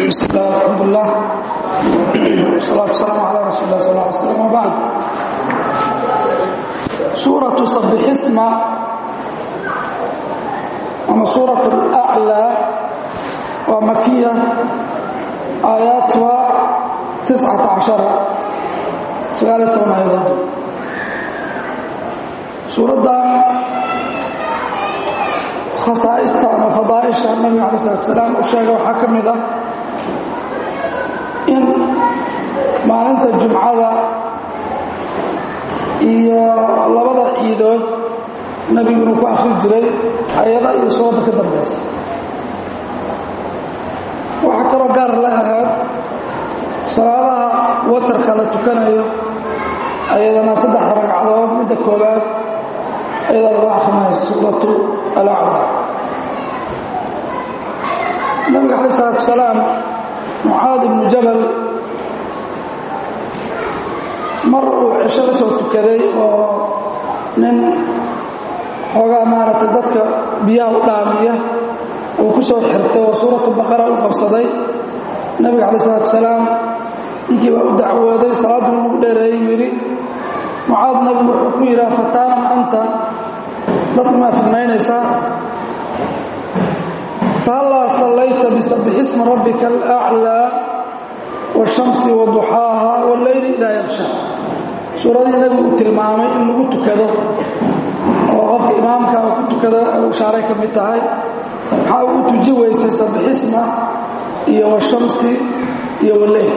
بسم الله الحمد لله والصلاة والسلام على رسول الله صلى الله عليه وسلم وبعد سورة صبح اسم أما سورة الأعلى ومكية آياتها تسعة عشر سقالتهم أيضا سورة khasaaista ama fadaaisha nabiga alai salatu salaam uu sheegay waxaa ka mid ah in maalinta jumcada iyo labada ciidood nebigu inuu ku akhri jiray ayada iyo suuradda ka dambaysa waxaa kaloo gaar la ahayd salaadaha watarka la tukanayo ayadana saddex ragcadood midda koobaad ayada lagu akrinayo suuratu alaclaa nabiga alay isalaatu salaam mucaad ibnu jabal mar uu cisho la soo tukaday oo nin xoogaa maaragtay dadka biyaha u dhaamiya uu ku soo xirtay oo suuratu baqara u qabsaday nabiga alay isalaatu salaam ninkii baa u dacwooday salaaddu ugu dheereeyey yidhi mucaad nabigu wuxuu ku yidhaha fataanan anta dadka maa fidnaynaysaa fahallaa sallayta bisabbix isma rabbika alaclaa waashamsi waduxaaha walleyli idaa yaksha suuradihii nebigu uu tilmaamay in lagu tukado oo qofka imaamka uu ku tukado shaaray ka mid tahay maxaa uu tuji weysay sabbixisma iyo washamsi iyo walleyl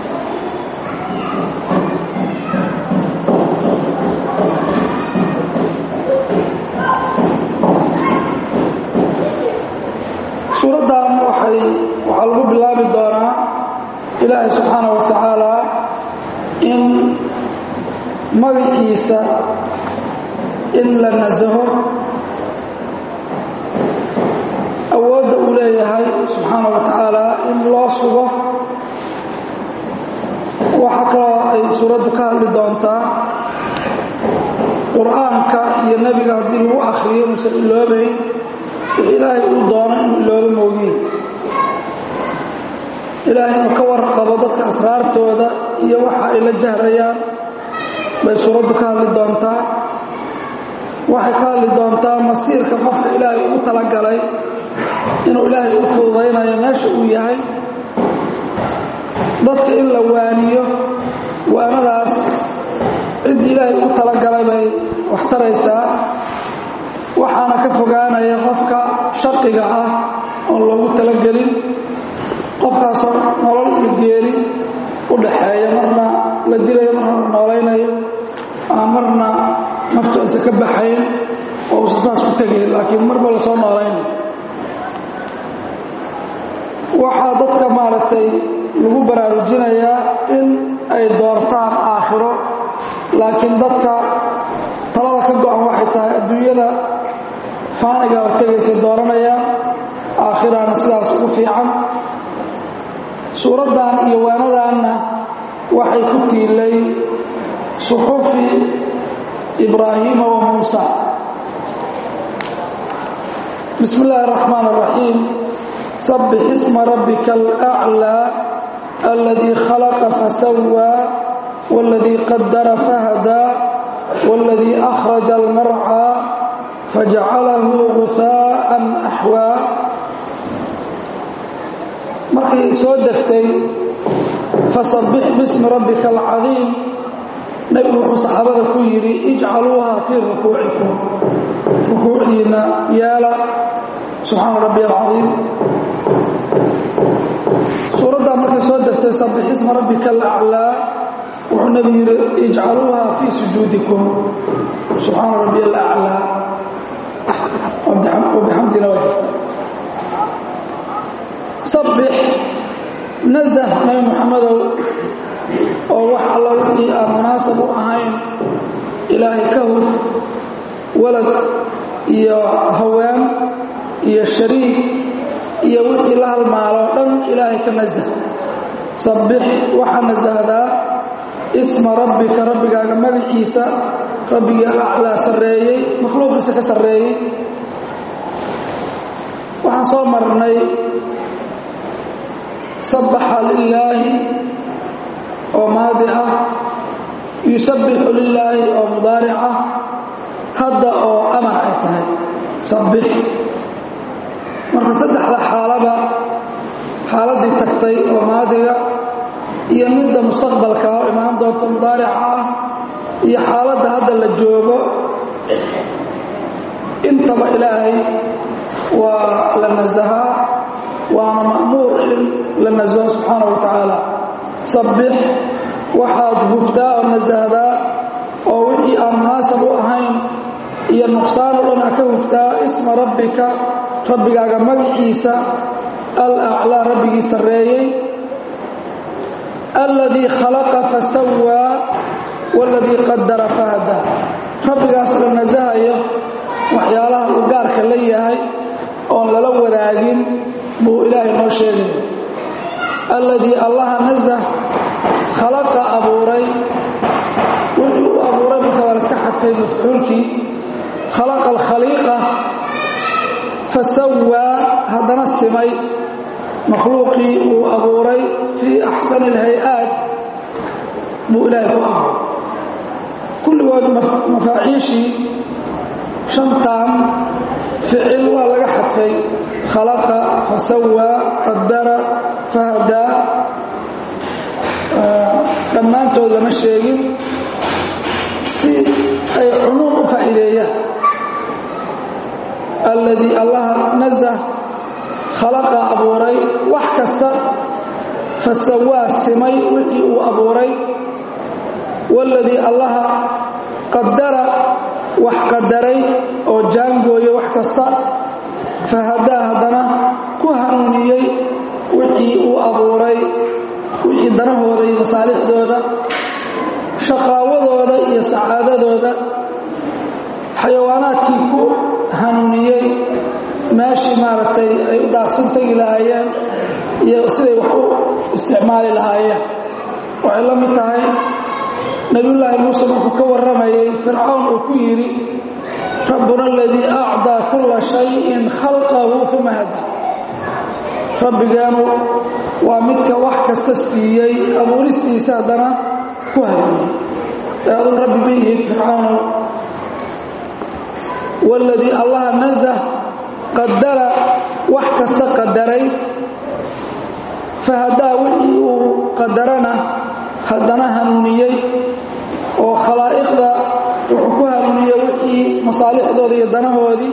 suuraddan waxay waxaa lagu bilaabi doonaa ilaahay subxaana wa tacaala in magaciisa in la nasaho awoodda uu leeyahay subxaana wa tacaala in loo sugo waxaa kaloo ay suuraddu ka hadli doontaa qur-aanka iyo nebiga haddii lagu akhriyo inuusan iloobayn wix ilaahay uu doono inuu ilooba moogiin ilaahay inuu ka warqabo dadka asraartooda iyo waxa ay la jahrayaan bay suuraddu ka hadli doontaa waxay ka hadli doontaa masiirka qofka ilaahay ugu talagalay inuu ilaahay u fududaynayo meesha uu yahay dadka in la waaniyo waanadaas ciddii ilaahay ugu talagalay bay wax taraysaa waxaana ka fogaanaya qofka shaqiga ah oon loogu talagelin qofkaasoo nolol iyo geeri u dhaxeeya marna la dilayo marna la noolaynayo aan marna naftu aysa ka baxayn oo usa saas ku tegayn laakiin marba la soo noolaynayo waxaa dadka maaragtay lagu baraarujinayaa in ay doortaan aakhiro laakiin dadka talada ka go-an waxay tahay adduunyada faaniga oo tegaysay dooranayaan aakhirana sidaas ugu fiican suuraddan iyo waanadanna waxay ku tiilay suxufi ibraahiima wa muusa bismi illaahi araxmaan araxiim sabbix isma rabbika alaclaa aladii khalaqa fasawaa waladii qadara fahadaa waladii akhraja almarcaa fajcalahu guhaa'an axwaa markay soo degtay fasabbix bismi rabbika alcadiim nebigu wuxuu saxaabada ku yidhi ijcaluuha fii rukuucikum rukuucdiinna yaala subxaana rabbi alcadiim suuraddaa markay soo degtay sabbix isma rabbika alaclaa wuxuu nebigu yidhi ijcaluuha fii sujuudikum subxaana rabbi alaclaa wabixamdina waa jirta sabbix nasah nabi muxamedow oo wax alla wixii aan munaasab u ahayn ilaahay ka hur walad iyo haween iyo shariik iyo wixii la halmaaloo dhan ilaahay ka nasah sabbix waxaa nasahdaa isma rabbika rabbigaaga magaciisa rabbigii alaclaa sarreeyey makhluuqiisa ka sarreeyey waxaan soo marnay sabbaxa lilaahi oo maadi ah yusabbixu lilaahi oo mudaaric ah hadda oo amar ay tahay sabbix marka saddexda xaalaba xaaladdii tagtay oo maadiga iyo midda mustaqbalka oo imaan doonta mudaarica ah iyo xaaladda hadda la joogo intaba ilaahay waa la nasahaa waana ma'muur in la nasaho subxaana wa tacaala sabbix waxaad huftaa oo nasahdaa oo wixii aan munaasab u ahayn iyo nuqsaan o dhan a ka huftaa isma rabbika rabbigaaga magaciisa alaclaa rabbigii sarreeyey alladii khalaqa fasawaa waladii qadara fahada rabbigaas la nasahayo waxyaalaha uu gaarka la yahay oon lala wadaagin buu ilaahay noo sheegay alladii allaha nasah khalaqa abuuray wuxuu u abuuray marka waa laska xadfay mafcuulkii khalaqa alkhaliiqa fasawaa haddana simay makhluuqii uu abuuray fii axsani alhay-aat buu ilaahay ku abuuray kulligood mafaaciishii shantan ficil waa laga xadfay khalaqa fasawaa qadara fahadaa dhammaantood lama sheegin si ay cumuum u faa'iideeyaan alladii allaha nasah khalaqa abuuray wax kasta fasawaa simay wixii uu abuuray waladii allaha qadara wax qadaray oo jaangooya wax kasta fahadaa haddana ku hanuuniyey wixii uu abuuray wixii danahooda iyo masaalixdooda shaqaawadooda iyo sacaadadooda xayawaanaadkii ku hanuuniyey meeshii maaragtay ay u daaqsan tegi lahaayeen iyo siday wax u isticmaali lahaayeen waxay la mid tahay nebiyullaahi muuse markuu ka warramayey fircawn uu ku yidhi rabbuna aladii acdaa kulla shayin khalqahu uma hada rabbigeenu waa midka wax kasta siiyey abuuristiisa haddana ku hanuuniyey ee aduu rabbi ma yihid fircawnow waladii allaha nasah qadara wax kasta qadaray fahadaa wixii uu qadarana haddana hanuuniyey oo khalaa'iqda wuxuu ku hanuuniyey wixii masaalixdooda iyo danahoodii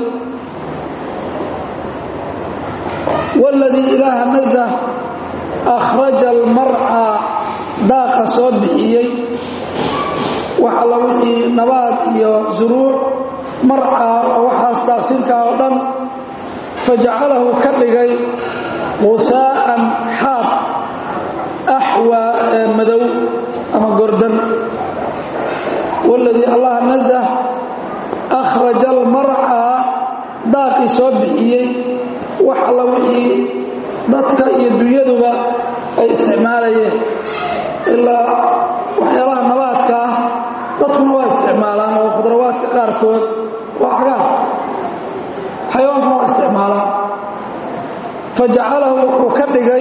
waladii ilaaha nasah akhraja almarcaa daaqa soo bixiyey wax alla wixii nabaad iyo suruuc marcaa oo waxaas daaqsinkaa oo dhan fajacalahu ka dhigay quhaa'an xaab axwaa ee madow ama gordan waladii allaha nasah akhraja almarcaa daaqii soo bixiyey wax alla wixii dadka iyo dunyaduba ay isticmaalayeen ilaa waxyaalaha nabaadka ah dadkuna waa isticmaalaan oo khudrawaadka qaarkood waa cagaar xayawaankuna waa isticmaalaan fajacalahu wuxuu ka dhigay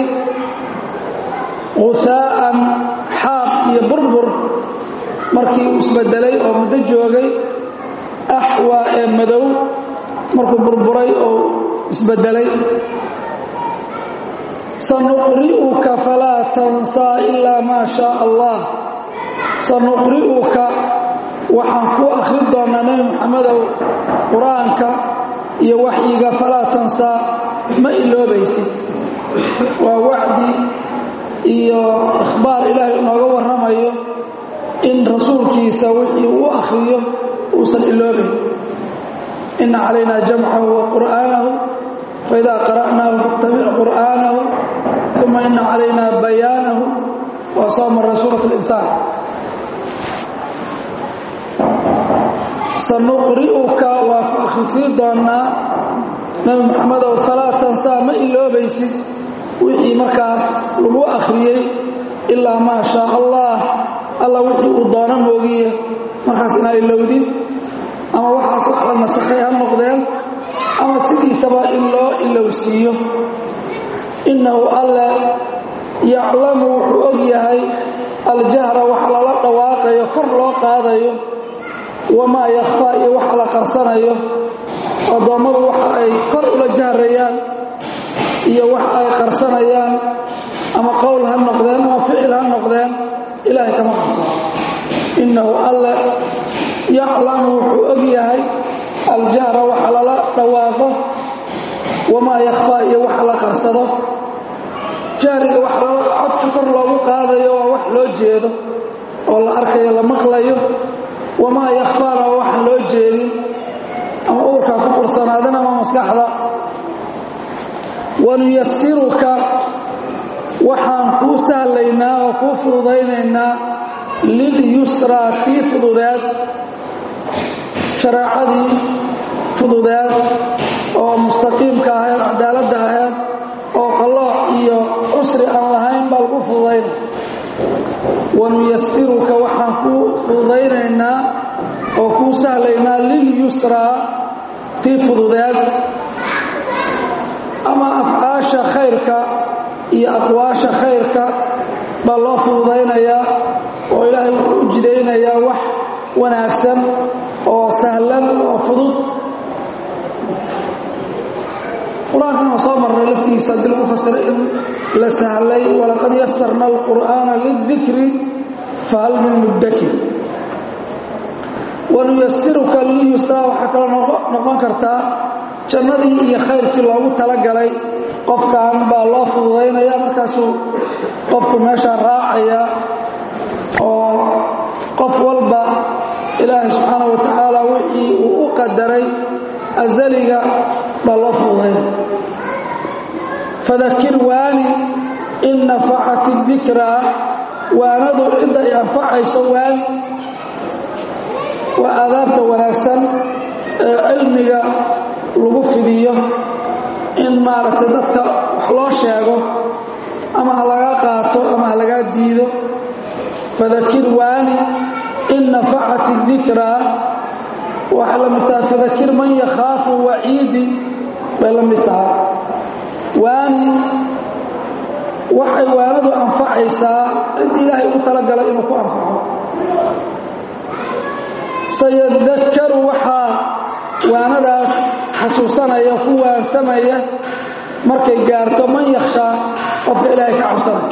quhaa'an xaab iyo burbur markii uu isbedelay oo muddo joogay axwaa ee madow markuu burburay oo isbedelay sanuqri'uka falaa tansaa ilaa maa shaa allah sanuqri'uka waxaan ku akhri doonnaa nebi moxamedow qur-aanka iyo waxyiga falaa tansaa ma iloobaysid waa wacdi iyo ikhbaar ilaahay inooga warramayo in rasuulkiisa wixii uu akhriyo uusan iloobayn ina calaynaa jamcahu wa qur'aanahu faidaa qara'naahu fattabic qur'aanahu uma ina calaynaa bayaanahu waa soo marray suurat linsaan sanuqri'uka waa ku akhrisiin doonnaa nebi moxamedow falaa tansaa ma iloobaysid wixii markaas lagu akhriyey ilaa maa shaa allah alla wixii uu doono moogiye markaas inaa ilowdin ama waxaas wax la nasakhay ha noqdeen ama sidiisaba in loo ilowsiiyo innahu alle yaclamu wuxuu og yahay aljahra waxa lala dhawaaqayo kor loo qaadayo wamaa yakhfaa iyo waxa la qarsanayo addoommadu waxa ay kor ula jahrayaan iyo wax ay qarsanayaan ama qowl ha noqdeen ama ficil ha noqdeen ilaahay kama qarsano innahu alle yaclamu wuxuu og yahay aljahra waxa lala dhawaaqo wamaa yakhfaa iyo waxa la qarsado jahriga wax codka kor loogu qaadayo waa wax loo jeedo oo la arkayo la maqlayo wamaa yakhfaana waa waxaan loo jeedin ama uurkaa ku qursanaadin ama maskaxda wanuyasiruka waxaan kuu sahlaynaa oo kuu fududaynaynaa lilyusraa tii fududeed shareecadii fududeed oo mustaqiimka ahayd cadaaladda ahayd oo qallooc iyo cusri aan lahayn baa lagu fududayna wanuyasiruka waxaan kuu fududaynaynaa oo kuu sahlaynaa lilyusraa tii fududeed ama afcaasha khayrka iyo aqwaasha khayrka baa loo fududaynayaa oo ilaahay wuxuu u jidaynayaa wax wanaagsan oo sahlan oo fudud qur-aankan waa soo marnay laftigiisa haddii lagu fasiray in la sahlay walaqad yasarna alqur'aana lidikri fahal min muddakir wanuyasiruka lilyusraa waxaa kaloo noqon kartaa jannadii iyo khayrkii loogu talagalay qofkan baa loo fududaynaya markaasuu qofku meeshaa raacaya oo qof walba ilaahay subxaana wa tacaala wixii uu u qadaray asaliga baa loo fududaynaya fadakir waani in nafacat dikraa waanadu cidda ay anfacayso waani waa aadaabta wanaagsan ee cilmiga lagu fidiyo in maaragtay dadka wax loo sheego ama ha lagaa qaato ama ha lagaa diido fadakir waani in nafacat dikraa waxay la mid tahay fadakir man yakhaafu waciidi bay la mid tahay waani waxay waanadu anfacaysaa cid ilaahay u talagalay inuu ku anfaco sayadakaru waxaa waanadaas xasuusanaya ku waansamaya markay gaarto man yakhshaa qofka ilaahay ka cabsanaya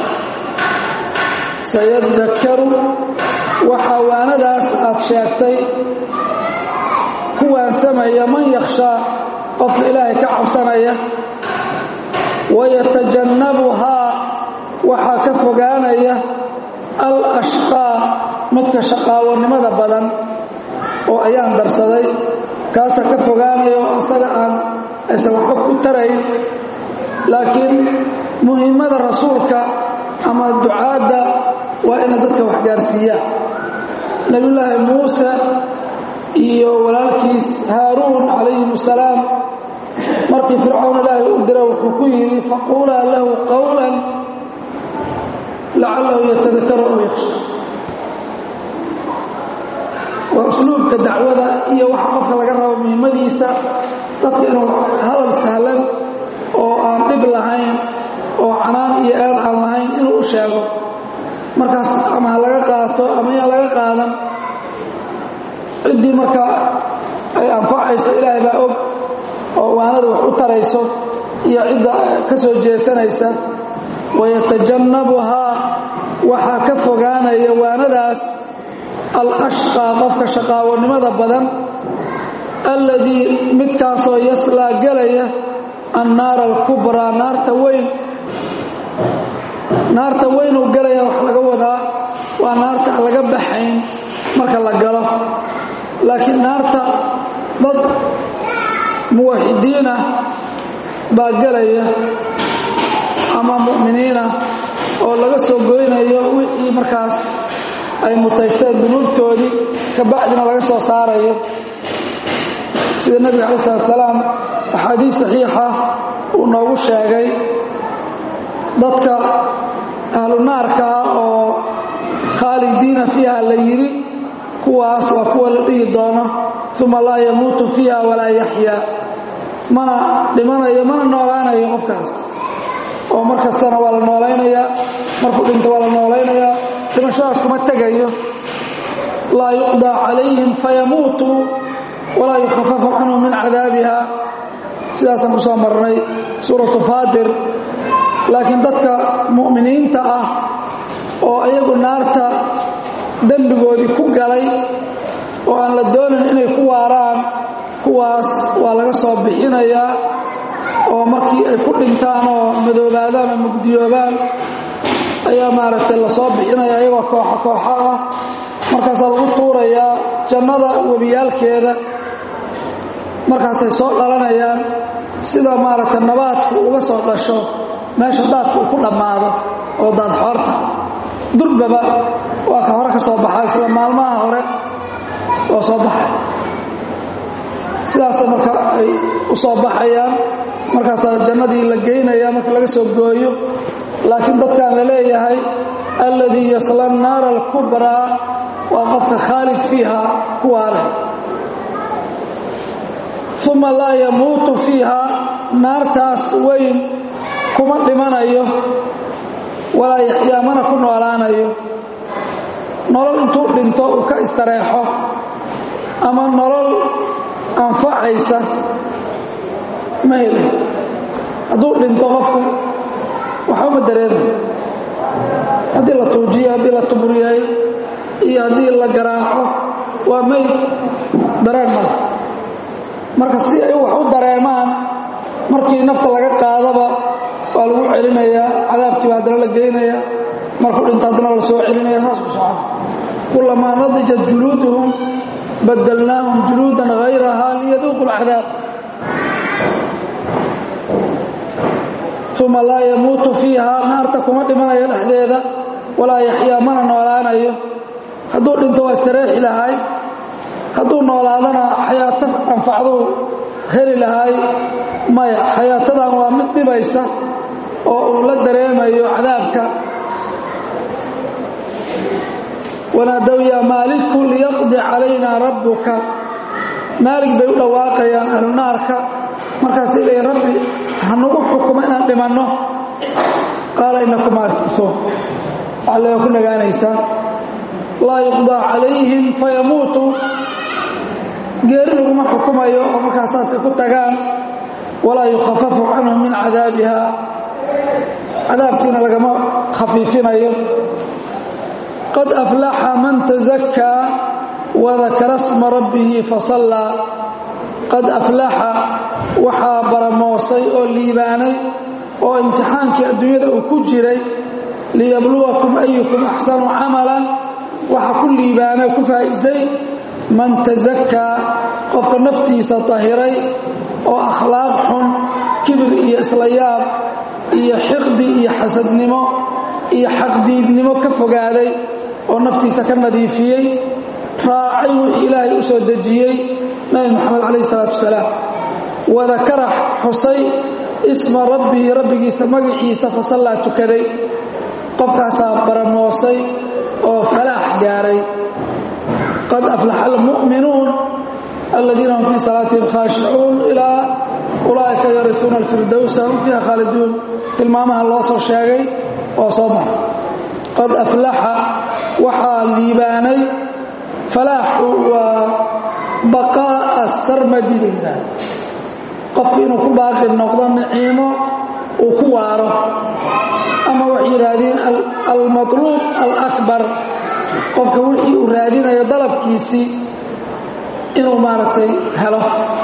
sayadakaru waxaa waanadaas aad sheegtay ku waansamaya man yakhshaa qofka ilaahay ka cabsanaya wayatajannabuhaa waxaa ka fogaanaya al ashqaa midka shaqaawannimada badan oo ayaan darsaday kaasa ka fogaanaya oo asaga aan aysan waxba ku tarayn laakiin muhimmada rasuulka ama ducaadda waa inay dadka wax gaarsiiyaan nebiyullaahi muuse iyo walaalkiis haaruun calayhim asalaam markii fircawn ilaahay u dira wuxuu ku yidhi faquulaa lahu qawlan lacallahu yatadakaru aw yakhsha waa usluubka dacwada iyo waxa qofka laga rabo muhimmadiisa dadka inuu hadal sahlan oo aan dhib lahayn oo canaan iyo eed aan lahayn inuu u sheego markaas ama ha laga qaato ama yaan laga qaadan ciddii marka ay anfacayso ilaahay baa og oo waanada wax u tarayso iyo cidda ka soo jeesanaysa wayatajannabuhaa waxaa ka fogaanaya waanadaas alashqaa qofka shaqaawannimada badan alladii midkaasoo yaslaa gelaya annaara alkubraa naarta weyn naarta weynuu gelaya wax laga wadaa waa naarta aan laga baxayn marka la galo laakiin naarta dad muwaxidiinah baa gelaya ama mu'miniinah oo laga soo goynayo wixii markaas ay mutaysteen dunuubtoodii ka bacdina laga soo saarayo sida nebiga calayi salatu salaam axaadiis saxiixa uu noogu sheegay dadka ahlu naarka ah oo khaalidiina fiiha la yidhi kuwaas waa kuwa la dhihi doono uma laa yamuutu fiiha walaa yaxyaa mana dhimanayo mana noolaanayo qofkaas oo mar kastana waa la noolaynayaa markuu dhinto waa la noolaynayaa dhimashadaas kuma tegayo laa yuqdaa calayhim fayamuutuu walaa yukhafafu canhum min cadaabiha sidaasaan ku soo marnay suuratu faatir laakiin dadka mu'miniinta ah oo iyagu naarta dembigoodii ku galay oo aan la doonin inay ku waaraan kuwaas waa laga soo bixinayaa oo markii ay ku dhintaan oo madoobaadaan oo mugdiyoobaan ayaa maaragtay lasoo bixinaya iyagoo kooxo kooxo ah markaasaa lagu tuurayaa jannada webiyaalkeeda markaasay soo dhalanayaan sida maaragtay nabaadku uga soo dhasho meesha daadku uu ku dhammaado oo daadxoorta durbaba waa ka hore ka soo baxaa isla maalmaha hore oo soo baxay sidaasa marka ay u soo baxayaan markaasaa jannadii la geynaya marka laga soo gooyo laakiin dadkan la leeyahay alladii yasla annaara alkubraa waa qofka khaalid fiiha ku waare uma laa yamuutu fiiha naartaas weyn kuma dhimanayo walaa yaxyaa mana ku noolaanayo nolol intuu dhinto uu ka istareexo ama nolol anfacaysa ma helin hadduu dhinto qofku waxbama dareemay haddii la tuujiyo haddii la tuburiyay iyo haddii la garaaco waa mayd dareen male marka si ay wax u dareemaan markii nafta laga qaadaba waa lagu celinayaa cadaabkiiba haddana la geynaya markuu dhinto haddana la soo celinaya saas ku socda kulamaa nadijat juluuduhum badalnaahum juluudan hayraha liyaduuqu alcadaab uma laa yamuutu fiiha naarta kuma dhimanayo dhexdeeda walaa yaxyaa mana noolaanayo hadduu dhinto waa istareexi lahay hadduu noolaadana xayaato anfacduu heli lahay maya xayaatadan waa mid dhibaysa oo uu la dareemayo cadaabka wanaadow yaa maaliku liyaqdi calaynaa rabbuka maalig bay u dhawaaqayaan ahlu naarka markaasay leeyiin rabbi hanugu xukumo inaan dhimanno qaala inakum aakisuun waxaa lee ku nagaanaysaa laa yuqdaa calayhim fayamuutuu geeri laguma xukumayo oo markaa saasay ku tagaan walaa yukhafafu canhum min cadaabiha cadaabkiina lagama khafiifinayo qad aflaxa man tazakkaa wadakara sma rabbihi fasallaa qad aflaxa waxaa baramoosay oo liibaanay oo imtixaankii adduunyada uu ku jiray liyabluwakum ayukum axsanu camalan waxaa ku liibaanay ku faa'iisay man tasakaa qofka naftiisa tahiray oo akhlaaq xun kibir iyo isla yaab iyo xiqdi iyo xasadnimo iyo xaqdiidnimo ka fogaaday oo naftiisa ka nadiifiyey raacay wixii ilaahay u soo dejiyey nabi moxamed calayh isalaatu wasalaam wadakara xusay isma rabbihi rabbigiisa magaciisa fasallaa tukaday qofkaasaa baramoosay oo falaax gaaray qad aflaxa almu'minuun aladiina hum fii salaatihim khaashicuun ilaa ulaa'ika yarisuuna alfirdowsa hum fiiha khaaliduun tilmaamaha loo soo sheegay oo soo maray qad aflaxa waxaa liibaanay falaaxu waa baqaa'a sarmadi bay yidhaahda qofku inuu ku baaqi noqdo niciimo uu ku waaro ama waxay yidhaahdeen almatluub alakbar qofka wixii uu raadinayo dalabkiisii inuu maaragtay helo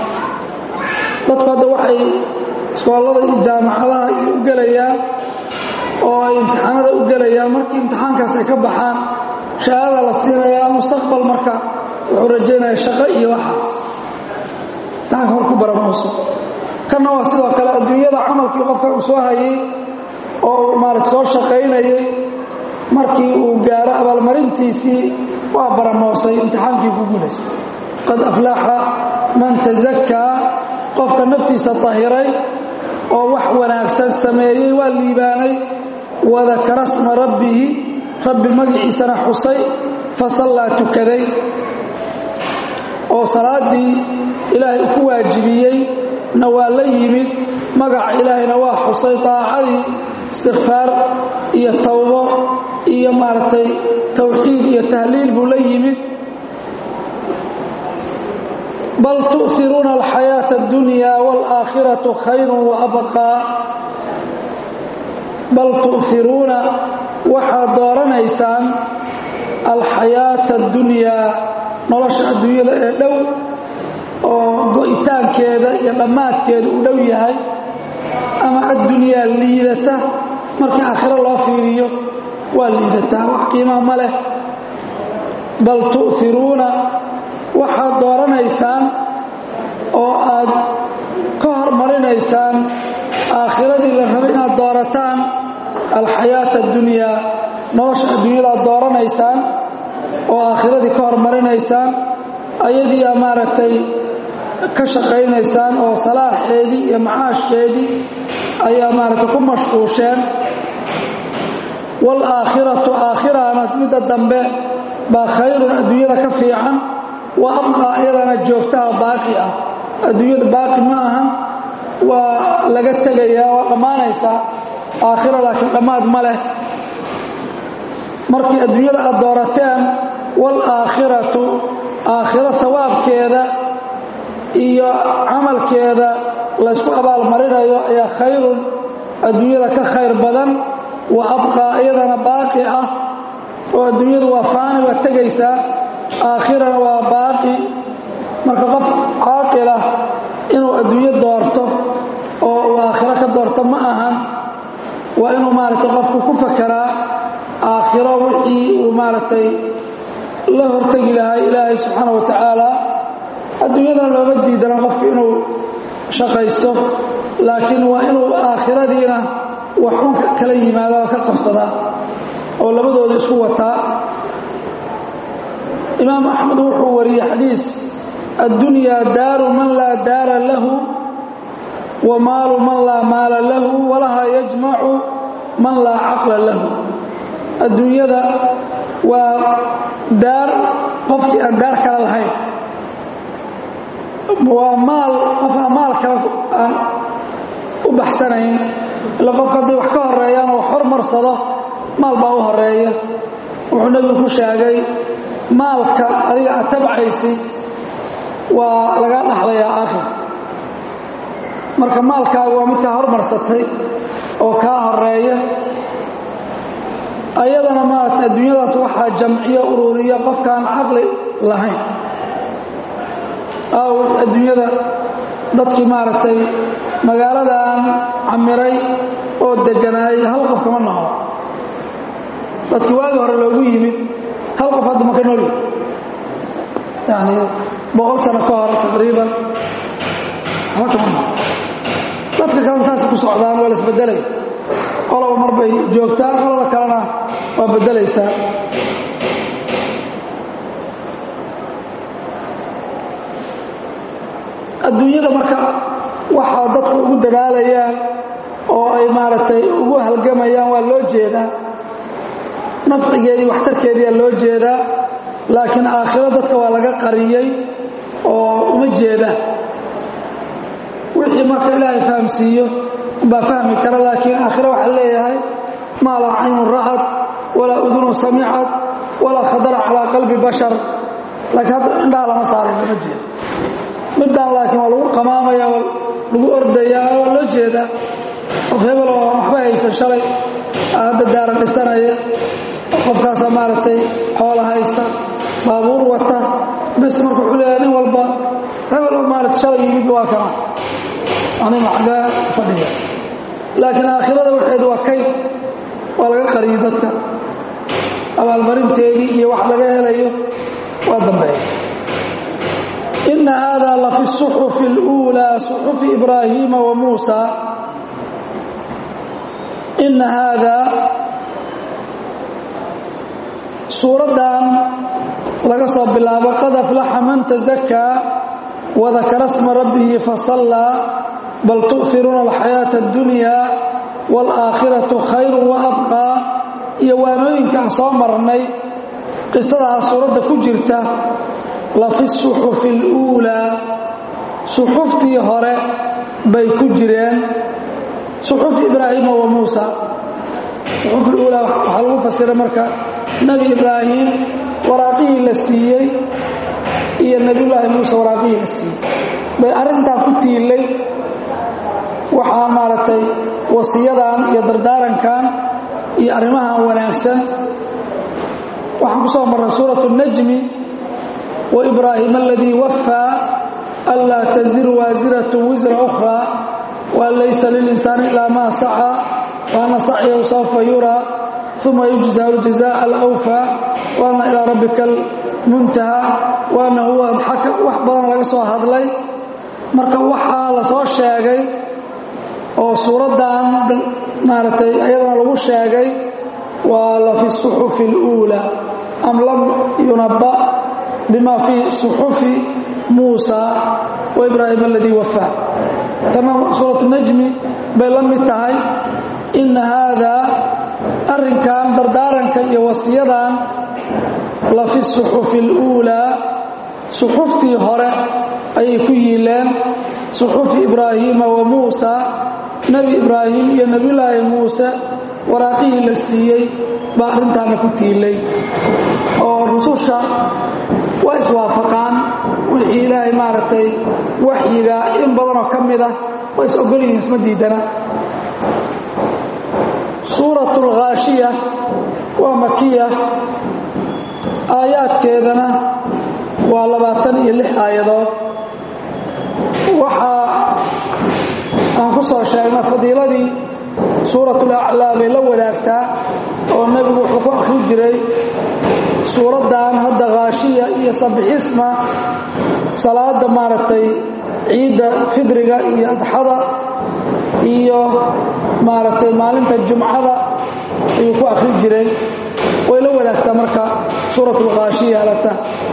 dadku hadda waxay iskoolada iyo jaamacadaha u gelayaan oo ay imtixaanada u gelayaan markii imtixaankaas ay ka baxaan shahaada la siinayaa mustaqbal marka wuxuu rajaynaya shaqo iyo waxaas imtixaanka hor ku baramooso kanna waa sidoo kale adduunyada camalkii qofka uu soo hayay oo uu maarata soo shaqaynayay markii uu gaaro abaalmarintiisii waa baramoosay imtixaankii ku guulaysay qad aflaxa man tasakaa qofka naftiisa tahiray oo wax wanaagsan sameeyey waa liibaanay wadakara sma rabbihi rabbi magaciisana xusay fasallaa tukaday oo salaaddii ilaahay ku waajibiyey na waa la yimid magaca ilaahayna waa xusay daacadii istikfaar iyo tawbo iyo maaragtay tawxiid iyo tahliil buu la yimid bal tu'hiruuna alxayaaةa اddunya wاlآakhiraةu khayr waabqaa bal tu'hiruuna waxaad dooranaysaan alxayaaةa اddunyaa nolosha adduunyada ee dhow oo go'itaankeeda iyo dhammaadkeeda uu dhow yahay ama addunyaa liidata markii aakhiro loo fiiriyo waa liidataa wax qiimaa ma leh bal tu'hiruuna waxaad dooranaysaan oo aad ka hormarinaysaan aakhiradii la rabo inaad doorataan alxayaata addunyaa nolosha adduunyadaad dooranaysaan oo aakhiradii ka hormarinaysaan ayadiiaa maaragtay ka shaqaynaysaan oo salaaxeedii iyo macaashkeedii ayaa maaragtay ku mashquusheen waalaakhiratu aakhirana midda dambe baa khayrun adduunyada ka fiican wa abqaa iyadana joogtaha baaqi ah adduunyada baaqi ma ahan waa laga tegayaa waa dhammaanaysaa aakhira laakiin dhammaad ma leh markii adduunyada aad doorateen waalaakhiratu aakhiro sawaabkeeda iyo camalkeeda laysku abaalmarinayo ayaa khayrun adduunyada ka khayr badan wa abqaa iyadana baaqi ah oo adduunyadu waa faani waa tegaysaa aakhirana waa baaqi marka qof caaqilah inuu adduunyo doorto oo uu aakhiro ka doorto ma ahan waa inuu maaragtay qofku ku fakeraa aakhiro wixii uu maaragtay la hortegi lahaa ilaahay subxaana wa tacaala adduunyadana looma diidana qofku inuu shaqaysto laakiin waa inuu aakhiradiina waxun kala yimaada oo ka qabsadaa oo labadooda isku wataa imaam axmed wuxuu wariyey xadiis addunyaa daaru man laa daara lahu wa maalu man laa maala lahu walaha yajmacu man laa caqla lahu adduunyada waa daar qofkii aan daar kale lahayn waa maal qof aan maal kale aan u baxsanayn ila qofka hadday wax ka horeeyaan oo wax hormarsado maal baa u horeeya wuxuu nebigu ku sheegay maalka adiga aad tabcaysid waa lagaa dhaxlayaa aakhir marka maalkaaga waa midkaa hormarsatay oo kaa horeeya ayadana maaragtay adduunyadaas waxaa jamciyo ururiya qofkaan caqli lahayn aaw adduunyada dadkii maaragtay magaaladan camiray oo deganaayay hal qof kama noqdo dadkii waagi hore loogu yimid hal qof hadda maka noolyi yani boqol sano ka hor taqriiban waxba kama noqdo dadka kalena saasay ku socdaan waa la isbedelay qoloba mar bay joogtaa qolada kalena waa bedelaysaa adduunyada marka waxaa dadku ugu dadaalayaan oo ay maaragtay ugu halgamayaan waa loo jeedaa nafcigeedii waxtarkeediyaa loo jeedaa laakiin aakhiro dadka waa laga qariyey oo uma jeeda wixii marka ilaahay fahamsiiyo baa fahmi kara laakiin aakhiro waxaa leeyahay maa laa caynun ra'ad walaa udunun samicad walaa khadara calaa qalbi bashar laakiin hadda indhaha lama saarin lama jeedo middaan laakiin waa lagu qamaamaya waa lagu ordayaa waa loo jeedaa qof hebel oo waxba haysan shalay hadda daara dhisanaya qofkaasaa maaragtay xoola haysta baabuur wata bes marka wuxuu leeyahay nin walba hebel oo maaragtay shalay yimidba waa kana anima xaggaa fadhiya laakiin aakhirada waxeedu waa kayd waa laga qariyay dadka abaalmarinteedii iyo wax laga helayo waa dambeeya ina hada lafi الصuxufi اlأuulى صuxufi ibraahiima wa muusa ina haada suuraddan laga soo bilaabo qad aflaxa man taزakaa wadakara sma rabbihi fasallaa bal tu'firuuna alxayaaةa اddunya wاlآakhiraةu khayru waabqaa iyo waanooyinkaan soo marnay qisadaas suuradda ku jirta lafi suxufi اluulaa suxuftii hore bay ku jireen suxufi ibraahiima wa muusa suxufi uulaa waxaa lagu fasira marka nebi ibraahim waraaqihii la siiyey iyo nebiyullaahi muuse waraaqihii la siiyey bay arrintaa ku tiilay waxaa maaragtay wasiyadan iyo dardaarankan iyo arrimahan wanaagsan waxaan ku soo marray suuratu najmi wa ibraahim aladii wafaa anlaa taziru waasiratu wisra ukhraa waan laysa lilinsaani ilaa maa sacaa waana sacyahu sawfa yuraa uma yujzaa ljazaaء alawfaa waana ilaa rabbika almuntaha waana huwa adxaka wax badan laga soo hadlay marka waxaa la soo sheegay oo suuraddan maaragtay ayadana lagu sheegay waa la fi suxufi اluulaa am lam yunaba bima fii suxufi muusa wa ibraahim aladii wafaa tanna suuratu najmi bay la mid tahay ina haadaa arrinkan dardaaranka iyo wasiyadan la fi suxufi اluulaa suxuftii hore ayay ku yiileen suxufi ibraahiima wa muusa nebi ibraahim iyo nebiyulaahi muuse waraaqihii la siiyey baa arrintaana ku tiilay oo rususha waa iswaafaqaan wixii ilaahay maaragtay waxyiga in badanoo ka mid ah waa is ogol yihiin isma diidana suurat alkhaashiya waa makiya aayaadkeedana waa labaatan iyo lix aayadood waxaa aan ku soo sheegna fadiiladii suuratulaclaa bay la wadaagtaa oo nebigu wuxuu ku akhri jiray suuraddan hadda khaashiya iyo sabixisma salaada maaragtay ciidda fidriga iyo adxada iyo maaragtay maalinta jumcada ayuu ku akhri jiray way la wadaagtaa marka suuratulkhaashiya alata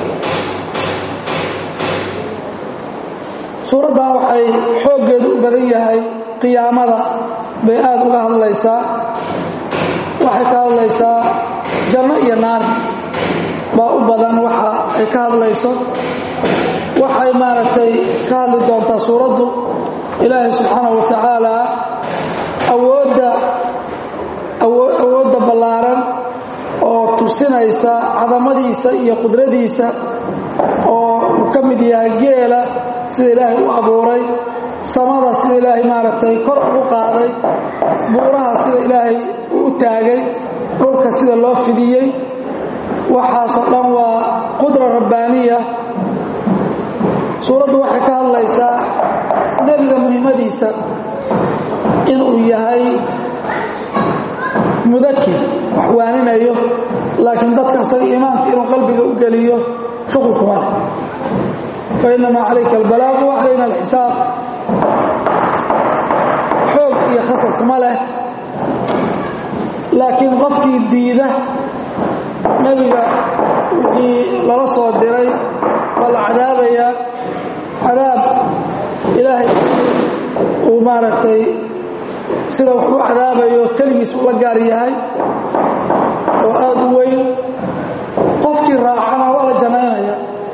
suuraddan waxay xooggeedu u badan yahay qiyaamada bay aad uga hadlaysaa waxay ka hadlaysaa janno iyo naar baa u badan waxa ay ka hadlayso waxay maaragtay ka hadli doontaa suuraddu ilaahay subxaanahu wa tacaalaa awoodda awoodda ballaaran oo tusinaysa cadamadiisa iyo qudradiisa oo uu ka mid yahay geela sida ilaahay u abuuray samada sida ilaahay maaragtay kor ugu qaaday buuraha sida ilaahay uu u taagay dhulka sida loo fidiyey waxaasoo dhan waa qudra rabbaaniya suuraddu waxay ka hadlaysaa nebiga muhimmadiisa inuu yahay mudakir wax waaninayo laakiin dadka asaga iimaanka inuu qalbiga u geliyo shuqulkuma leh fainamaa calayka albalaaqu wa calayna alxisaab xoog iyo khasab kuma leh laakiin qofkii diida nebiga wixii lala soo diray waa la cadaabayaa cadaab ilaahay uu maaragtay sida wax u cadaabayo keligiis uu la gaar yahay oo aada u weyn qofkii raacana waa la jannaynaya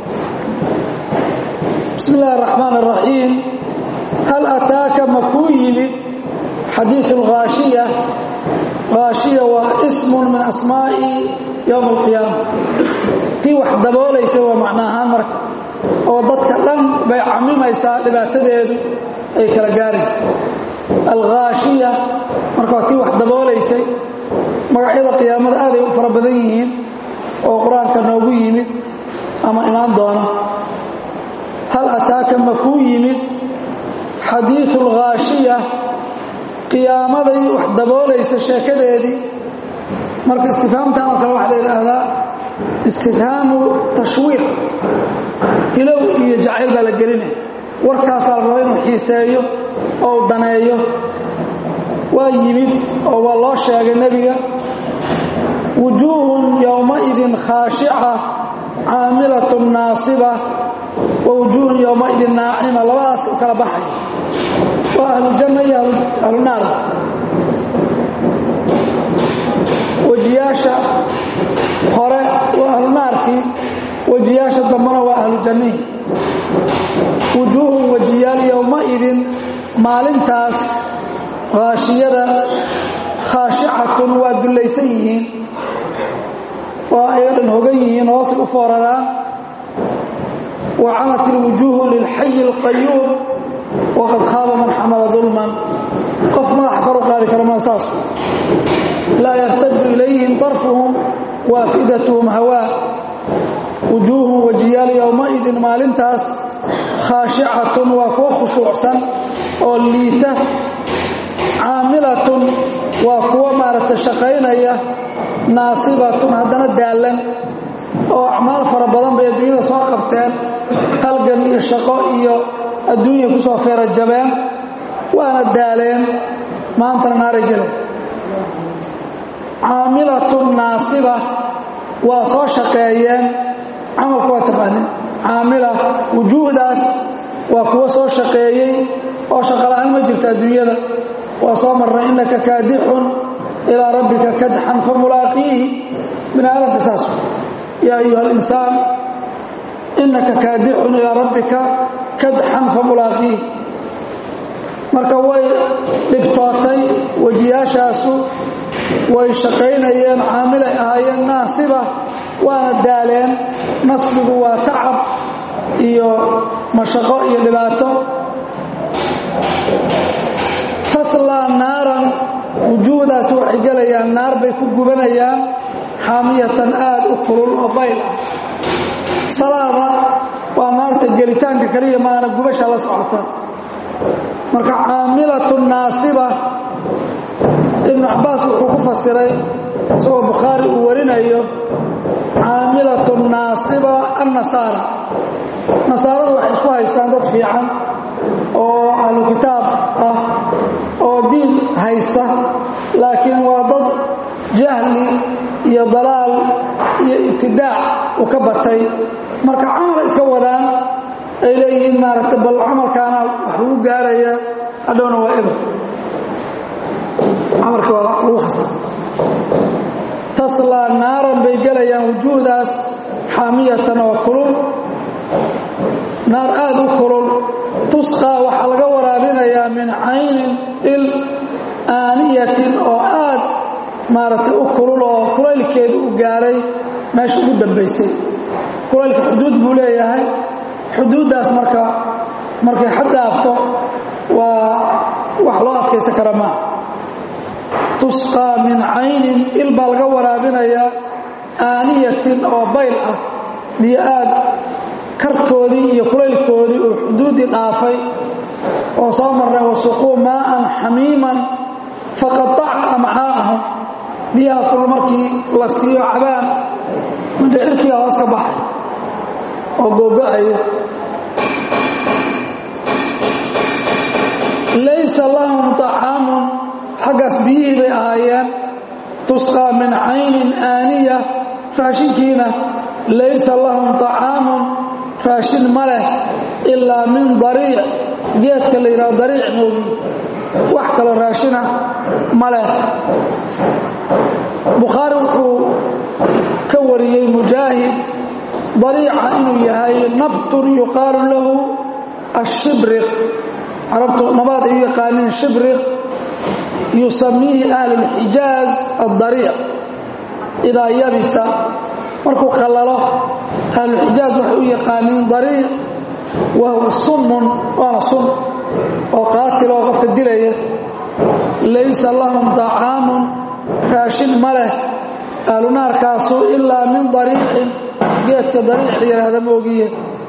bismi illaahi araxmaan araxiim hal ataaka ma kuu yimid xadiiu alkhaashiya khaashiya waa ismun min asmaa'i yowma alqiyaama tii wax daboolaysa waa macno ahaan marka oo dadka dhan bay camimaysaa dhibaatadeedu ay kala gaaraysa alkhaashiya marka waa tii wax daboolaysay magacyada qiyaamada aaday u fara badan yihiin oo qur-aanka noogu yimid ama imaan doono hal ataaka ma kuu yimid xadiiu alkhaashiya qiyaamaday wax daboolaysa sheekadeedii marka istifhaamtan oo kale waxaa la yidhaahdaa istifhaamu tashwiiq ilow iyo jacayl baa la gelinaya warkaasaa la raba inuu xiiseeyo oo u daneeyo waa yimid oo waa loo sheegay nebiga wujuuhun yowmaidin khaashica caamilatun naasiba wa wujuuhun yowmaidin naacima labadaas u kala baxay waa ahlujanna iyo ahlunaar wejiyaasha hore waa ahlunaarkii wejiyaasha dambena waa ahlujannihi wujuuhun wejiyaal yowmaidin maalintaas khaashiyada khaashicatun waa dullaysan yihiin waa ayaga dhan hogan yihiin hoosay u fooraraan wa canat ilwujuuhu lilxayi alqayuum waqad khaaba man xamala dulman qof madaxa kor u qaadi kara maa saas laa yartaju ilayhim darfuhum waafidatuhum hawaa wujuuhum wajiyaal yowmaidin maalintaas khaashicatun waa kuwa khushuucsan oo liita caamilatun waa kuwa maaragtay shaqaynaya naasibatun haddana daallan oo acmaal fara badan bay adduunyada soo qabteen halgan iyo shaqo iyo adduunya ku soo feera jabeen waana daaleen maantana naaray gelen caamilatun naasiba waa soo shaqeeyeen camalku waa taqaanin caamila wujuuhdaas waa kuwa soo shaqeeyey oo shaqola'aan ma jirta adduunyada waa soo marnay innaka kaadixun ilaa rabbika kadxan fa mulaaqiihi bini aadamka saas yaa ayuha alinsaan innaka kaadixun ilaa rabbika kadxan fa mulaaqiihi marka way dhibtootay wejiyaashaasu way shaqaynayeen caamilay ahaayeen naasiba waana daaleen nasbigu waa tacab iyo mashaqo iyo dhibaato taslaa naaran wujuuhdaasi waxay gelayaan naar bay ku gubanayaan xaamiyatan aad u kulul oo bayl ah salaada waa naarta gelitaanka kaliya maana gubasha la socota marka caamilatu naasiba ibnu cabbaas wuxuu ku fasiray isagoo bukhaari uu warinayo caamilatu naasiba annasaara nasaaradu waxay isku haystaan dad fiican oo ahlu kitaab ah oo diin haysta laakiin waa dad jahli iyo dalaal iyo ibtidaac u ka batay marka camala iska wadaan ay leeyihiin maaragtay bal camalkaana wax lagu gaaraya hadhowna waa ibr camalka waa lagu khasra taslaa naaran bay gelayaan wujuuhdaas xaamiyatan oo kulul naar aad u kulul tusqaa waxaa laga waraabinayaa min caynin il aaniyatin oo aad maaragtay u kulul oo kulaylkeedu u gaaray meesha ugu dambaysay kulaylka xuduud buu leeyahay xuduuddaas marka markay xad dhaafto waa wax loo adkaysan kara maaha tusqaa min caynin il baa laga waraabinayaa aaniyatin oo bayl ah biyo aad karkoodii iyo kulaylkoodii uu xuduuddii dhaafay oo soo marnay wasuquu maa'an xamiiman faqataca amcaa'ahum biyaha kul markii la siiyo cabaan mindhicirkii hoos ka baxay oo googo-aya laysa lahum طacaamun xaggaas biyihii bay ahaayeen tusqaa min caynin aaniya raashinkiina laysa lahum طacaamun raashin ma leh ilaa min dariic geedka la yidhaho dariic moogi wax kaloo raashina ma leh bukhaari wuxuu ka wariyey mujaahid dariica inuu yahay nabtun yuqaalu lahu ashibriq carabtu nabaad ay u yaqaaniin shibriq yusamiihi ahlu lxijaaz addariic idaa yabisa markuu qallalo ahluxijaaz waxay u yaqaaniin dariic wa huwa summun waana sun oo qaatil oo qofka dilaya laysa lahum طacaamun raashin ma leh ahlunaarkaasu ilaa min dariicin geedka dariic la yidhaahda moogiye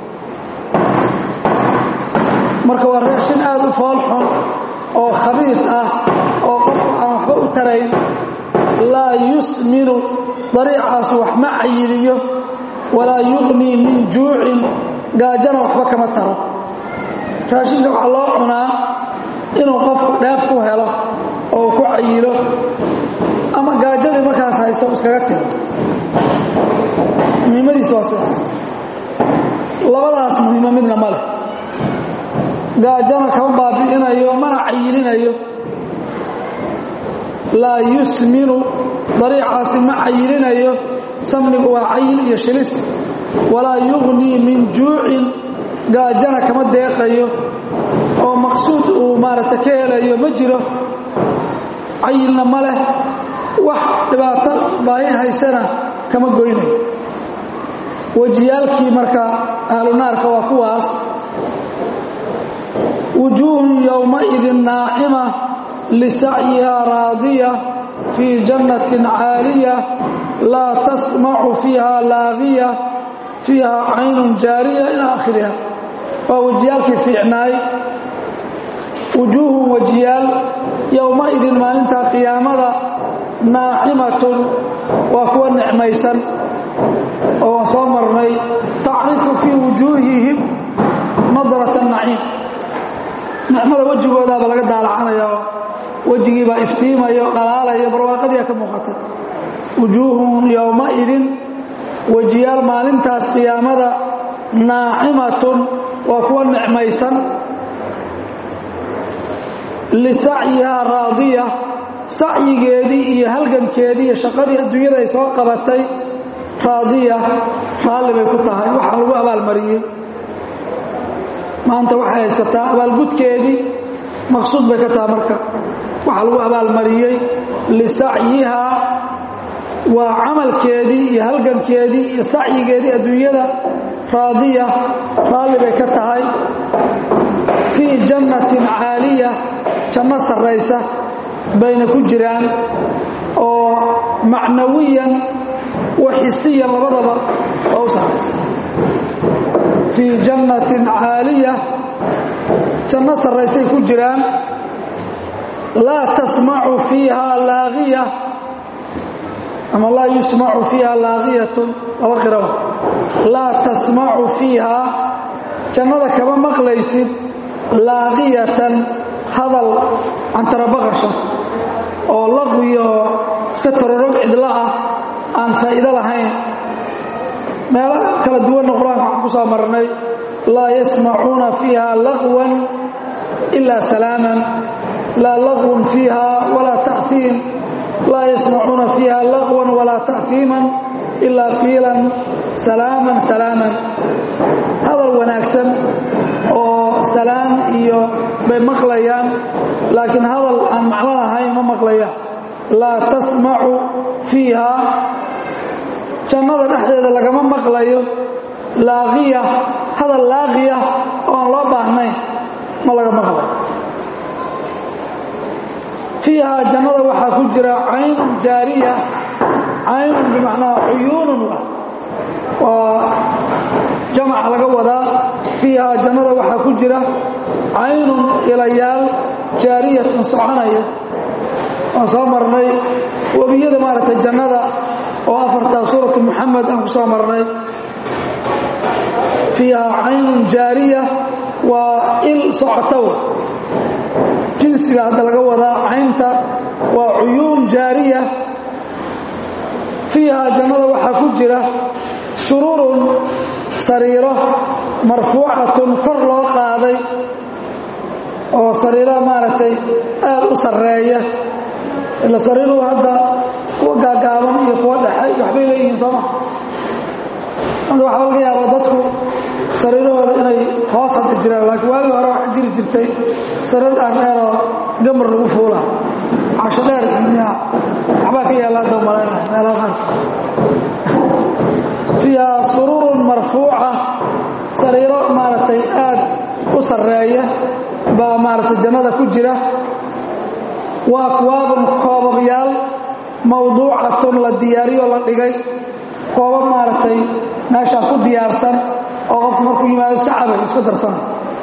marka waa raashin aad u foolxun oo khabiis ah oo qofku aan waxba u tarayn laa yusminu dariicaas wax ma cayiliyo walaa yuqnii min juucin gaajana waxba kama taro raashinka waxaa loo cunaa inuu qofku dheef ku helo oo uu ku cayilo ama gaajadii markaas haysa iskaga tiro muhiimadiisa waa sidaas labadaas muhiimo midna ma leh gaajana kama baabi'inayo mana cayilinayo laa yusminu dariicaasi ma cayilinayo samnigu waa cayil iyo shilis walaa yugnii min juucin gaajana kama deeqayo oo maqsuud uu maaragta ka helayo ma jiro cayilna ma leh wax dhibaato baahi haysana kama goynayo wejiyaalkii marka ahlu naarka waa kuwaas wujuuhun yowmaidin naacima lisacyihaa raadiya fii jannatin caaliya laa tasmacu fiiha laagiya fiiha caynun jaariya ilaa aakhiriha waa wejiyaalkii fiicnaay wujuuhun wejiyaal yowmaidin maalintaa qiyaamada naacimatun waa kuwa nicmaysan oo waan soo marnay tacrifu fii wujuuhihim nadrat naciim nicmada wejigoodaaba laga daalacanaya oo wejigiibaa iftiimaya dhalaalaya barwaaqadiia ka muuqata wujuuhun yowmaidin wejiyaal maalintaas qiyaamada naacimatun waa kuwa nicmaysan lisacyihaa raadiya sacyigeedii iyo halgankeedii iyo shaqadii adduunyada ay soo qabatay raadiya raalli bay ku tahay waxaa lagu abaalmariyey maanta waxay haysataa abaalgudkeedii maqsuud bay ka tahay marka waxaa lagu abaalmariyey lisacyihaa waa camalkeedii iyo halgankeedii iyo sacyigeedii adduunyada raadiya raalli bay ka tahay fii jannatin caaliya janno sarraysa bayna ku jiraan oo macnawiyan wa xisiyan labadaba oo u sarraysa fii jannatin caaliya janno sarraysay ku jiraan laa tasmacu fiiha laagiya ama laa yusmacu fiiha laagiyatun laba qirawa laa tasmacu fiiha jannada kama maqlaysid laaqiyatan hadal cantarabaqasha oo laqwiyo iska tororog cidlo ah aan faa'iido lahayn meelo kala duwanna qur-aanka waxaan ku soo marnay laa yasmacuuna fiiha laqwan ilaa salaaman laa laqwun fiiha walaa ta'iim laa yasmacuuna fiiha laqwan walaa ta'hiiman ilaa qiilan salaaman salaaman hadal wanaagsan oo salaan iyo bay maqlayaan laakiin hadal aan macno lahayn ma maqlayaan laa tasmacu fiiha jannada dhexdeeda lagama maqlayo laaqiya hadal laaqiya oo aan loo baahnayn ma laga maqlayo fiiha jannada waxaa ku jira caynun jaariya caynun bimacnaa cuyuunun waa jamaca laga wadaa fiiha jannada waxaa ku jira caynun ilayaal jaariyatun soconaya waan soo marnay webiyada maaragtay jannada oo afartaa suuratu muxamed aan ku soo marnay fiiha caynun jaariya waa il socotow jinsiga hadda laga wadaa caynta waa cuyuun jaariya fiiha jannada waxaa ku jira sururun sariiro marfuucatun kor loo qaaday oo sariiro maaragtay aad u sarreeya ila sariiruhu hadda kuwa gaagaaban iyo kuwa dhexe iyo waxbay leeyihiin sooma hadda waxaa laga yaabaa dadku sariirahooda inay hoos hadda jiraan laakiin waagii hore waxaa jiri jirtay sariir dhaardheeroo gamar lagu fuula casho dheer miya waxbaa ka yaalla hadda malaynaya meelaha qaarka fiiha sururun marfuuca sariiro maaragtay aad u sarreeya baa maaragtay jannada ku jira wa akwaabun koobabyaal mawduucatun la diyaariyo la dhigay koobab maaragtay meeshaa ku diyaarsan oo qofku markuu yimaado iska cabay iska darsana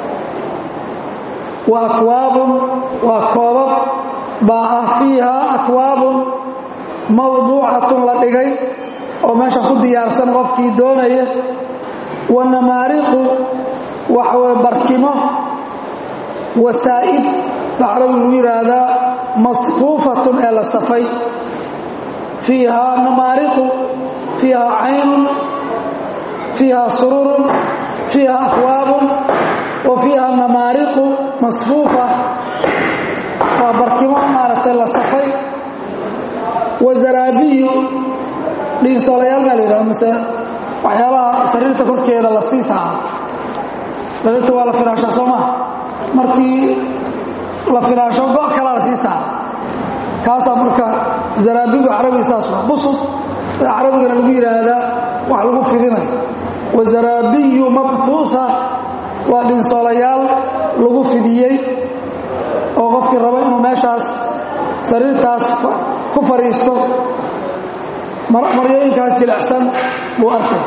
wa akwaabun waa koobab baa ah fiiha akwaabun mawduucatun la dhigay oo meesha ku diyaarsan qofkii doonaya wa namaariqu waxaweye barkimo wasaa'id baa carabi lagu yidhaahdaa masfuufatun ee la safay fiiha namaariqu fiiha caynun fiiha sururun fiiha akwaabun wa fiiha namaariqu masfuufa waa barkimo maaragtay la safay wa zaraabiyu dhiinsoolayaal baa la yidhahda mase waxyaalaha sariirta korkeeda la sii saara sariirta waa la filaashaa soo maha markii la filaasho go' kalaa la sii saara kaasaa marka zaraabigu carabiga saas waa busud carabigana lagu yidhaahdaa wax lagu fidinayo wa zaraabiyu mabtuuha waa dhinsoolayaal lagu fidiyey oo qofkii raba inuu meeshaas sariirtaas ku fadhiisto maryooyinkaas jilicsan buu arkay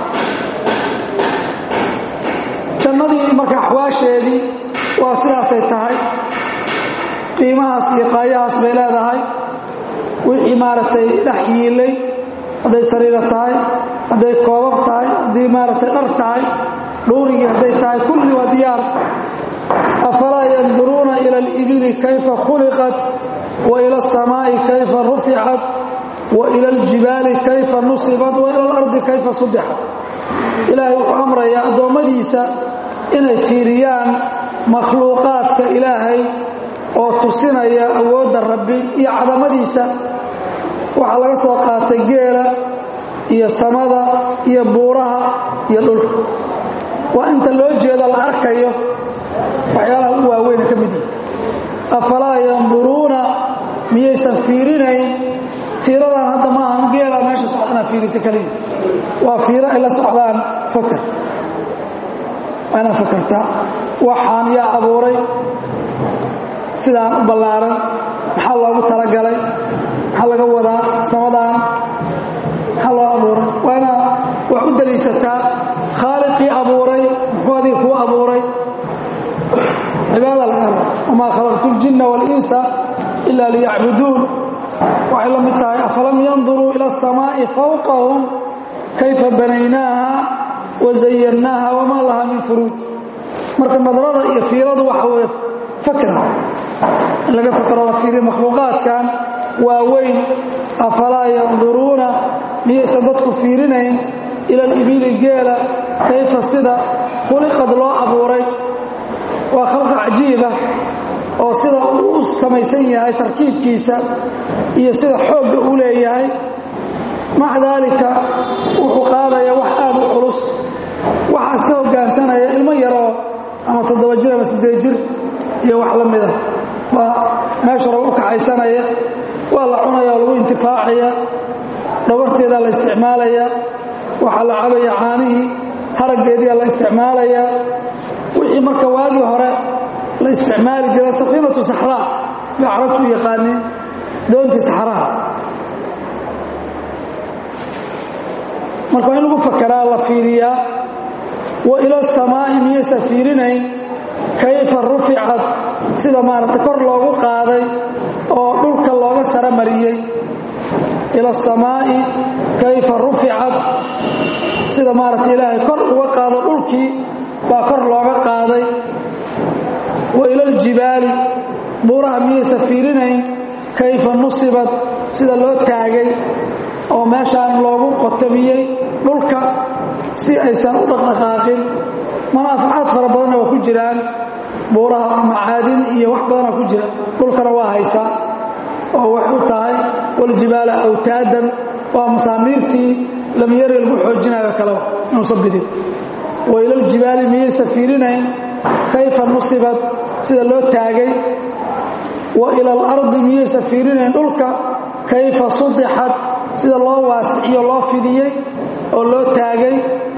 jannadii marka axwaasheedii waa sidaasay tahay qiimahaas iyo qaayahaas bay leedahay wixii maaragtay dhex yiilay hadday sariiro tahay hadday koobab tahay haddii maaragtay dhar tahay dhuurigii hadday tahay kulli waa diyaar afalaa yanduruuna ila alibili kayfa khuliqat wa ila alsamaa'i kayfa ruficat wa ila aljibaali kayfa nusibat wa ila alardi kayfa sudixat ilaahay wuxuu amrayaa addoommadiisa inay fiiriyaan makhluuqaadka ilaahay oo tusinaya awoodda rabbi iyo cadamadiisa waxaa laga soo qaatay geela iyo samada iyo buuraha iyo dhulka waa inta loo jeedo la arkayo waxyaalaha u waaweyna ka mid yihi afalaa yanduruuna miyaysan fiirinayn fiiradan hadda ma ahan geela meesha socdanaa fiirisa kaliya waa fiiro ay la socdaan fakar waa inaad fakartaa waxaan yaa abuuray sidaan u ballaaran maxaa loogu talagalay maxaa laga wadaa samadaan maxaa loo abuuray waa inaad wax u daliisataa khaaliqii abuuray muxuu adiga kuu abuuray cibaada laga raba wamaa khalaqtu ljinna waalinsa ila liyacbuduun waxay la mid tahay afalam yanduruu ila asamaa'i fawqahum kayfa banaynaaha wa zayannaaha wamaa laha min furuuj marka nadrada iyo fiiradu waxa weeye fakra in laga fakro la fiiriyo makhluuqaadkan waaweyn afalaa yanduruuna miyaysan dadku fiirinayn ila alibili geela kayfa sida khuliqad loo abuuray waa khalqa cajiiba oo sida uu u samaysan yahay tarkiibkiisa iyo sida xoogga uu leeyahay maca daalika wuxuu qaadaya wax aad u culus waxaas ka hoggaansanaya ilmo yaroo ama toddoba jir ama siddeed jir iyo wax la mida waa meesha raba u kaxaysanaya waa la cunaya oo lagu intifaacaya dhabarteedaa la isticmaalaya waxaa la cabaya caanihii haraggeediia la isticmaalayaa wixii marka waagii hore la isticmaali jiray safiinatu saxraa bay carabtu u yaqaaniin doontii saxraha marka waa in lagu fakaraa la fiiriyaa wa ila asamaa'i miyaysa fiirinayn kayfa ruficat sida maaragtay kor loogu qaaday oo dhulka looga sara mariyey ila asamaa'i kayfa ruficat sida maaragtay ilaahay kor uga qaado dhulkii baa kor looga qaaday wa ila aljibaali buuraha miyaysa fiirinayn kayfa nusibat sida loo taagay oo meeshaan loogu qotamiyey dhulka si aysan u dhaqdhaqaaqin manaafacaad fara badanna waa ku jiraan buuraha macaadin iyo wax badana ku jira dhulkana waa haysaa oo waxay u tahay waljibaala awtaadan waa masaamiirtii lamyari lagu xoojinayo kaleba inuusan bidin wa ilaljibaali miyaysa fiirinayn kayfa nusibat sida loo taagay wa ila alardi miyaysa fiirinayn dhulka kayfa sudixat sida loo waasiciyo loo fidiyey oo loo taagay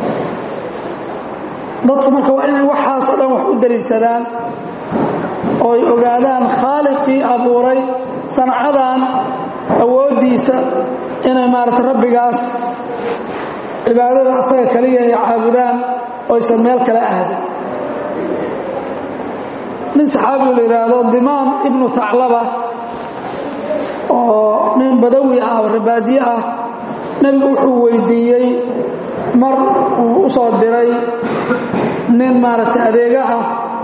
dadku marka waa inay waxaas o dhan wax u daliilsadaan oo ay ogaadaan khaaliqii abuuray sancadan awooddiisa inay maaragtay rabbigaas cibaadada asaga kaliya ay caabudaan oo aysan meel kale ahdin nin saxaabigu la yidhaahdo dimaam ibnu haclaba oo nin badawi ah oo ribaadiye ah nebigu wuxuu weydiiyey mar uu u soo diray nin maaragtay adeega ah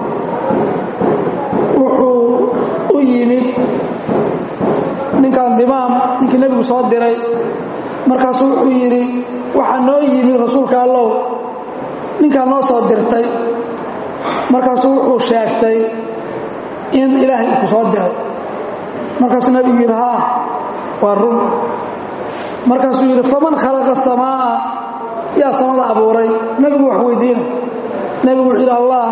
wuxuu u yimid ninkan dimaam ninkii nebigu soo diray markaasuu wuxuu yidhi waxaa noo yimid rasuulka allow ninkaa noo soo dirtay markaasuu wuxuu sheegtay in ilaahay uu ku soo diray markaasuu nebigu yidhi haa waa run markaasuu yidhi faman khalaqa asamaa'a yaa samada abuuray nebigu wax weydiina nebigu wuxuu yidhi allah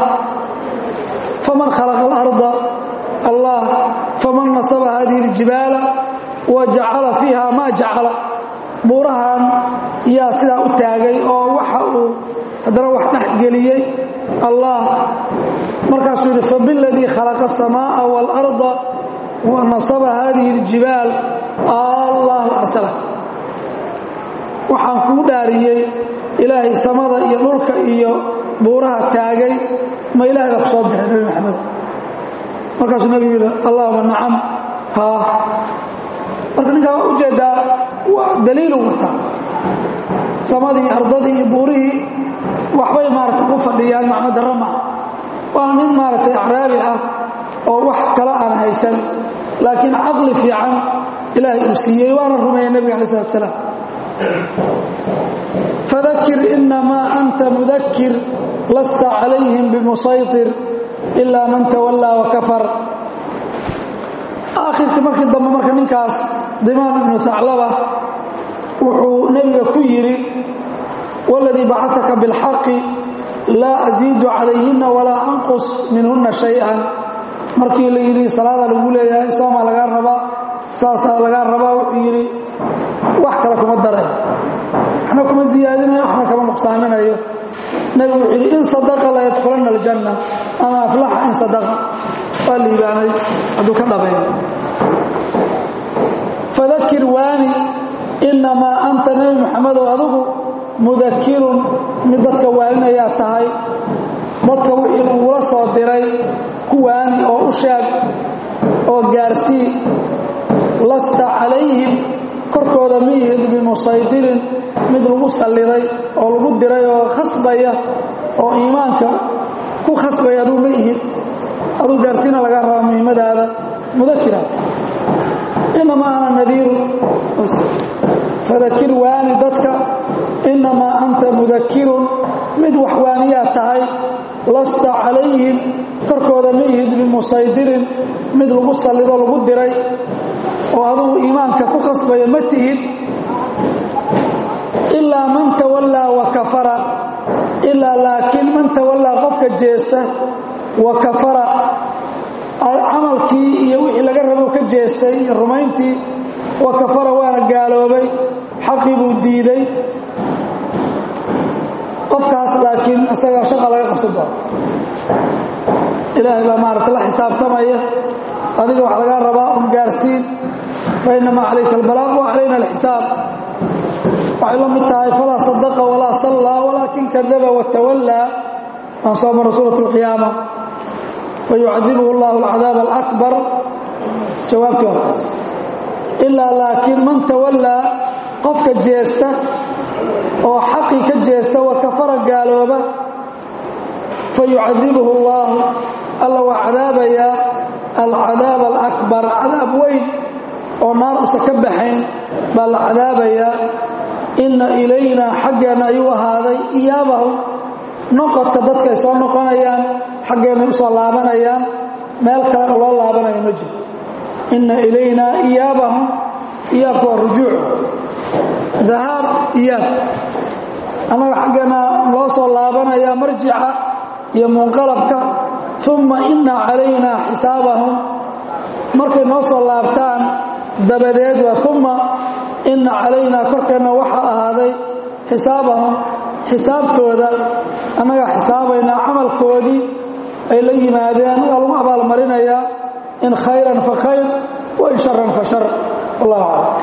faman khalaqa alarda allah faman nasaba hadihi aljibaala wa jacala fiiha maa jacala buurahan yaa sidaa u taagay oo waxa uu haddana wax dhex geliyey allah markaasuu yidhi fabiladii khalaqa asamaa'a waalarda wa nasaba haadihi aljibaal allahu arsala waxaan kuu dhaariyey ilaahay samada iyo dhulka iyo buuraha taagay ma ilahay baa ku soo diray nebi maxamed markaasuu nebigu yidhi allahuma nacam haa marka ninkaa waa ujeeddaa waa daliilu wataa samadii ardadii iyo buurihii waxbay maaragtay ku fadhiyaan macno darro maaha waa nin maaragtay acraabi ah oo wax kale aan haysan laakiin caqli fiican ilaahay uu siiyey waana rumeeyey nebiga alai slat salaam fadakir inamaa anta mudakir lasta calayhim bimusaytir ilaa man tawallaa wakafar aakhirkii markii dambe marka ninkaas dimaam ibnu haclaba wuxuu nebiga ku yidhi waladii bacataka bilxaqi laa asiidu calayhinna walaa anqus minhunna shay-an markii la yidhi salaada lagu leeyahay soomaa lagaa rabaa saasaa lagaa rabaa wuxuu yidhi wax kale kuma daray waxna kuma siyaadinayo waxna kama nuqsaaminayo nebigu wuxuu yidhi in sadaqa la yadkulanna aljanna ama aflaxa in sadaqa waa liibaanay hadduu ka dhabeeyo fadakir waani innamaa anta nebi muxamedow adigu mudakirun mid dadka waaninayaa tahay dadka wixii lagula soo diray ku waani oo u sheeg oo gaarsii lasta calayhim korkooda ma ihid bimusaydirin mid lagu salliday oo lagu diray oo khasbaya oo iimaanka ku khasbaya aduu ma ihid aduu gaarsiina laga rabaa muhimmadaada mudakiraad inamaa ana nadiirun fadakir waani dadka innamaa anta mudakirun mid wax waaniyaa tahay lasta calayhim korkooda ma ihid bimusaydirin mid lagu sallido lagu diray oo adugu iimaanka ku khasbaya ma tihid ilaa man tawallaa wa kafara ilaa laakiin man tawallaa qofka jeesta wa kafara camalkii iyo wixii laga rabo ka jeestay iyo rumayntii wa kafara waana gaaloobay xaqii buu diiday qofkaas laakiin isagaa shaqa laga qabsan doono ilaahay baa maaragta la xisaabtamaya adiga wax lagaa rabaa un gaarsiin fa inamaa calayka albalaaq wa calayna alxisaab waxay la mid tahay falaa sadaqa walaa sallaa walaakin kadaba watawallaa aan soo mara suurat alqiyaama fayucadibuhu allahu alcadaab alakbar jawaabtii hortaas ilaa laakiin man tawallaa qofka jeesta oo xaqii ka jeesta wa kafara gaalooba fayucadibuhu allaahu alla waa cadaabayaa alcadaab alakbar cadaab weyn oo naar usa ka baxayn baa la cadaabayaa inna ilaynaa xaggeenna ayuu ahaaday iyaabahum noqodka dadkay soo noqonayaan xaggeennay u soo laabanayaan meel kale oo loo laabanayo ma jiro inna ilaynaa iyaabahum iyaabka waa rujuuc dahaab iyaab annaga xaggeenna loo soo laabanayaa marjica iyo munqalabka uma inna calaynaa xisaabahum markay noo soo laabtaan dabadeed waa uma inna calaynaa korkeenna waxaa ahaaday xisaabahum xisaabtooda annagaa xisaabaynaa camalkoodii ay la yimaadeen waa lagu abaalmarinayaa in khayran fa khayr wa in sharan fa shar wallahu aclam